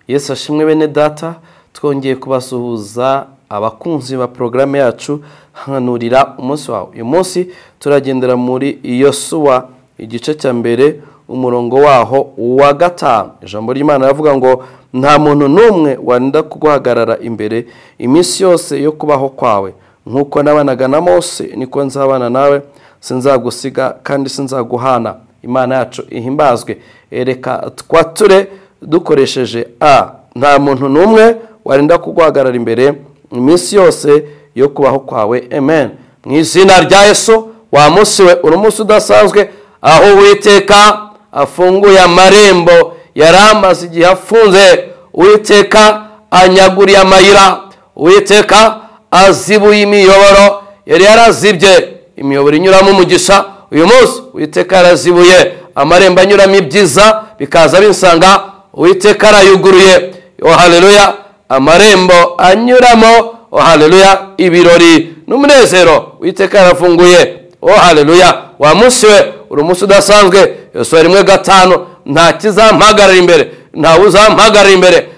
yesu ashimwe bene data twongeye kubasuhuza abakunzi ba porogaramu yacu hanurira umunsi wawe uyu munsi turagendera muri yosuwa igice cya mbere umurongo waho uwa gatanu ijambo ry'imana ravuga ngo nta muntu n'umwe wenda guhagarara imbere iminsi yose yo kubaho kwawe nk'uko nabanaga na mose niko nzabana nawe sinzagusiga kandi sinzaguhana imana yacu ihimbazwe ereka twature dukoresheje a nta muntu n'umwe wenda kuguhagarara imbere iminsi yose yo kubaho kwawe amen mu izina rya yesu wa munsi we uri umunsi udasanzwe aho witeka afunguye amarembo yari amaze igihe afunze uwiteka anyaguriye amayira uwiteka azibuye imiyoboro yari yarazibye imiyoboro inyuramo umugisha uyu munsi uwiteka yarazibuye amarembo anyuramo ibyiza bikaza bisanga uwiteka arayuguruye ohareruya amarembo anyuramo ohareruya ibirori n'umunezero uwiteka yarafunguye ohareruya wa munsi we uri umunsi udasanzwe yose rimwe gatanu nta kizampagarara imbere ntawe uzampagarara imbere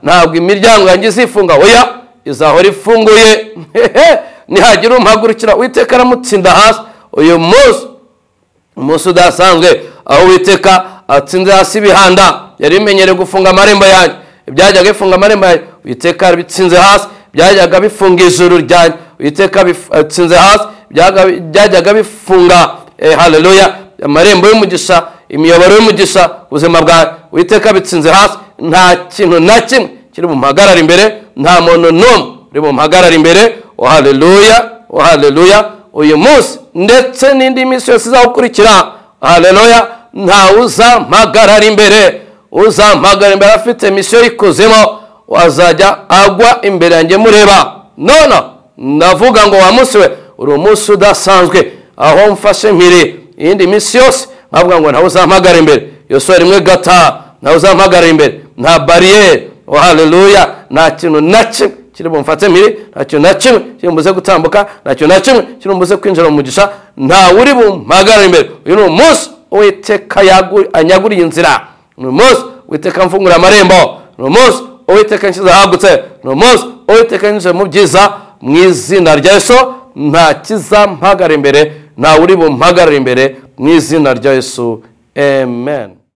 ntabwo imiryango yanjye izifunga oya izahora ifunguye nihagira umuhagurukira witeka aramutsinda hasi uyu munsi umunsi udasanzwe aho witeka atsinze hasi ibihanda yari imenyereye gufunga amarembo yanjye ibyajyaga bifunga amarembo yanjye witeka abitsinze hasi byajyaga bifunga ijuru ryanjye witeka atsinze hasi byajyaga bifunga haleluya amarembo y'umugisha imiyoboro y'umugisha ubuzima bwawe witeka bitsinze hasi nta kintu na kimwe kiri bumpagarara imbere nta muntu n'umwe uri bumpagarara imbere haleluya haleluya uyu munsi ndetse n'indi minsi yose izakurikira haleluya nta uzampagarara imbere uzampagarara imbere afite misiyo y'ikuzimu wazajya agwa imbere yanjye mureba none ndavuga ngo wa munsi we uri umunsi udasanzwe aho mfashe mpiri iyindi minsi yose nkavuga ngo ntawe uzampagara imbere yose rimwe gataha ntawe uzampagara imbere nta bariyeri haleluya nta kintu na kimwe kiri bumfate mpiri nta kintu na kimwe kiri mbuze gutambuka nta kintu na kimwe kiri mbuze kwinjira mu mugisha ntawe uri bumpagara imbere uyu ni umunsi uwiteka anyaguriye inzira ni umunsi uwiteka mfungura amarembo ni umunsi uwiteka nshyize ahagutse ni umunsi uwiteka nshyize mu byiza mu izina rya yesu nta kizampagara imbere ntawe uri bumpagarare imbere mu izina rya yesu amen